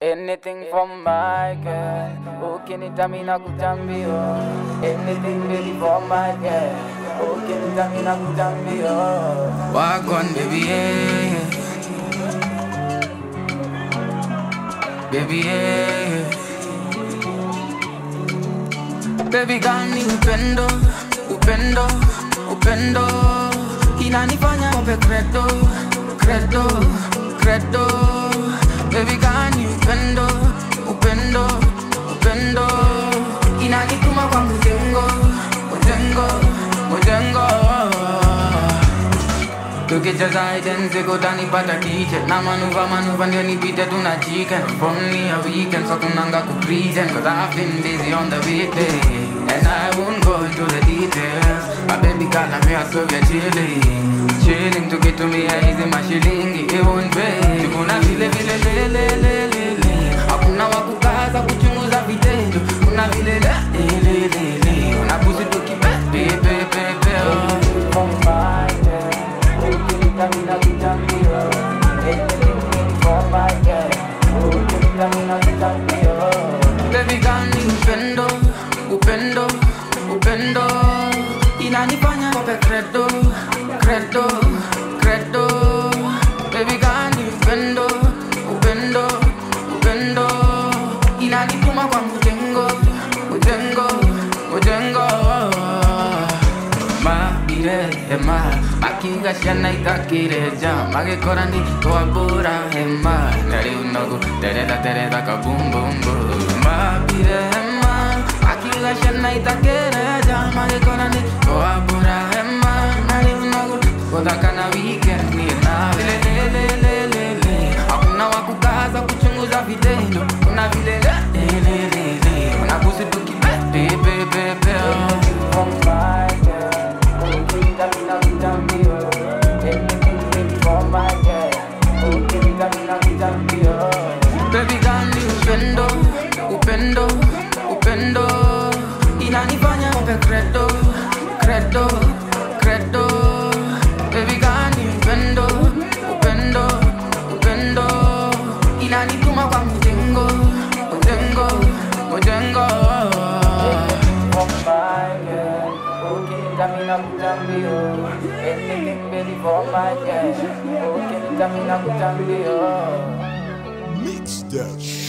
Anything from my girl, ukinitamina kutambio. Anything baby for my girl, ukinitamina kutambio. Wagwan baby yeah. Baby yeah. Baby gani upendo, upendo, upendo Inanifanya ope credo, credo, credo Baby gani upendo, upendo, upendo Inanituma kwa mjengo, mjengo, mjengo tukicheza identical utanipata kitchen na manuva manuva ndio nipite tuna chicken from me a weekend so kunanga ku present cause I've been busy on the weekday and I won't go into the details my baby girl I'm here so we're chilling chilling tukitumia hizi mashilingi it won't pay kuna vile vile le le le le le hakuna wakukaza kuchunguza vitendo kuna vile le le le le unapusi tukipe pe pe pe pe oh. From my girl, ukinitamina kutambio. Anything baby for my girl, ukinitamina kutambio. Baby gani upendo, upendo, upendo Inanifanya kope credo, credo, credo Baby gani upendo, upendo, upendo Inanituma kwa mjengo, mjengo, mjengo Mabire ema Makiga shana itakireja Magekora ni toabura ema Nari unogu tereda tereda ka boom boom boom Mabire ema Makiga shana itakireja Magekora ni toabura ema Nari unogu Kodaka na weekend ni na Vile le le le le le Hakuna wakukaza kuchunguza vitendo Kuna vile le le le le le Unabusi tukipe pe pe pe pe oh. From my girl, ukinitamina kutambio. Anything baby for my girl, ukinitamina kutambio. Baby gani upendo, upendo, upendo Inanifanya ope credo, credo, credo Baby gani upendo, upendo, upendo Inanituma kwa mjengo, mjengo, mjengo From my girl, ukinitamina kutambio. Anything baby for my girl, ukinitamina kutambio. Mix that shit.